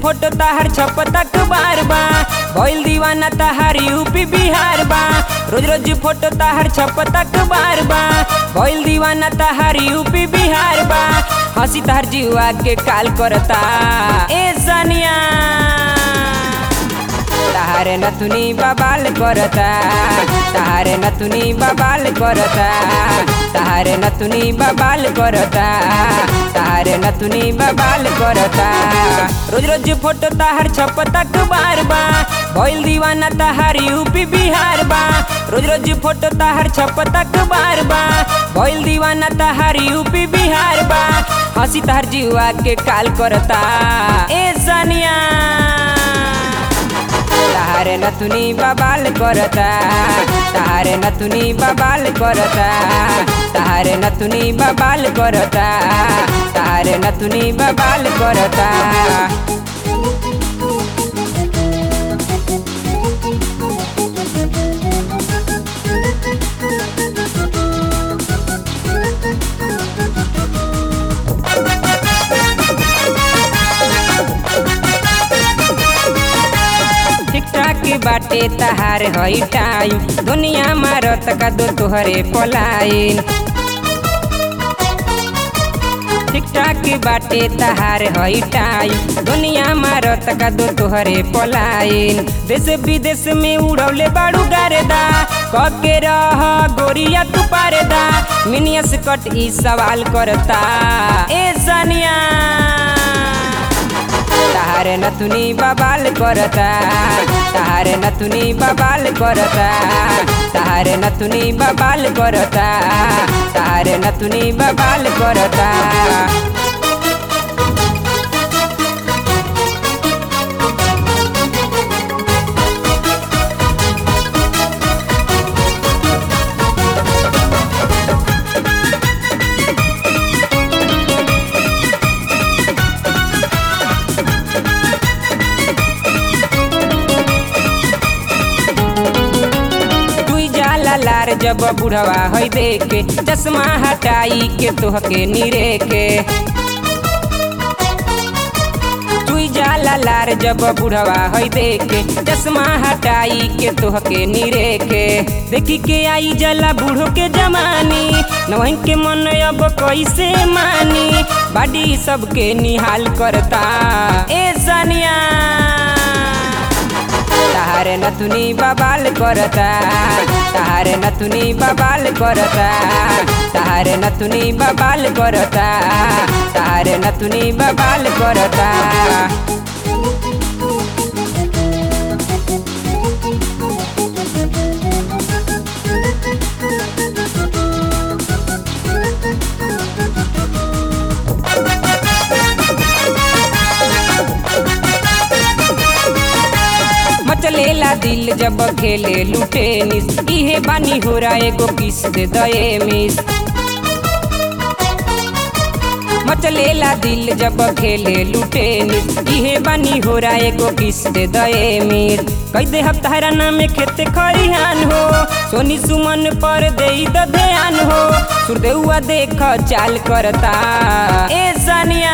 photo ताहर छपतक बार बा भइल दीवाना ताहर यूपी बिहार बा रोज रोज फोटो ताहर छपतक बार बा भइल दीवाना ताहर यूपी बिहार बा हंसी ताहर जीवा के काल करता ए सनिया ताहारे नथुनी बबाल करता ताहारे नथुनी बबाल करता ताहारे नथुनी बबाल करता ताहारे नथुनी बबाल करता रोज रोज फोटो ताहर छपतक बार बा भइल दीवाना ताहर यूपी बिहार बा रोज रोज फोटो ताहर छपतक बार बा भइल दीवाना ताहर यूपी बिहार बा हंसी ताहर जीवा के काल करता ए सनिया ताहारे नथुनी बबाल करता ताहारे नथुनी बबाल करता ताहारे नथुनी बबाल करता ताहारे नथुनी बबाल करता टिकटाक बाटे तहार हई टाइम दुनिया मारत का दो तोहरे पलाइन टिकटाक बाटे तहार हई टाइम दुनिया मारत का दो तोहरे पलाइन देश विदेश में उड़ौले बाड़ू गारेदा कके रह गोरिया तू पारेदा मिनियस कट ई सवाल करता ए सनिया ताहारे नथुनी बबाल करता ताहारे नथुनी बबाल करता ताहारे नथुनी बबाल करता ताहारे नथुनी बबाल करता तुई जाला लार जब बुढ़वा हई देखे चश्मा हटाई के तोहके निरे के तुई जाला लार जब बुढ़वा हई देखे चश्मा हटाई के तोहके निरे के देखी के आई जला बूढ़ो के जमानी नवही के मन अब कैसे मानी बाडी सबके निहाल करता ए सनिया ताहारे नथुनी बबाल करता ताहारे नथुनी बबाल करता ताहारे नथुनी बबाल करता ताहारे नथुनी बबाल करता मचलेला दिल जब खेले लुटे निस इहे बानी हो रहा एगो किस दे दए मिस मचलेला दिल जब खेले लुटे निस इहे बानी हो रहा एगो किस दे दए मिस कई दे हफ्तारा नाम खेते खरिहान हो सोनी सुमन पर दे द ध्यान हो सुरदेउआ देख चाल करता ए सनिया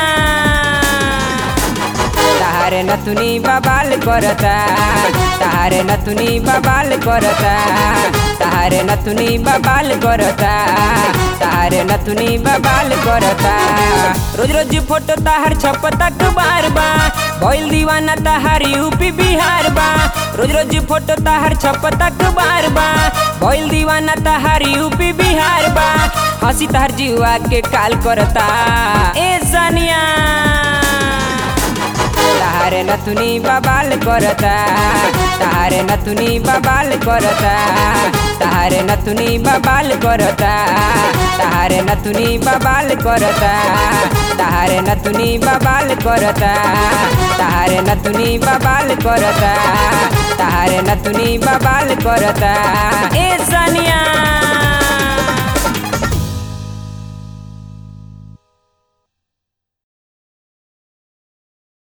ताहारे नथुनी बबाल करता ताहारे नथुनी बबाल करता ताहारे नथुनी बबाल करता ताहारे नथुनी बबाल करता रोज रोज फोटो ताहार छपतक बार बा भइल दीवाना ताहार यूपी बिहार बा रोज रोज फोटो ताहार छपतक बार बा भइल दीवाना ताहार यूपी बिहार बा हंसी ताहार जीवा के काल करता ए सनिया ताहारे नथुनी बबाल करता ताहारे नथुनी बबाल करता ताहारे नथुनी बबाल करता ताहारे नथुनी बबाल करता ताहारे नथुनी बबाल करता ताहारे नथुनी बबाल करता ताहारे नथुनी बबाल करता ए सनिया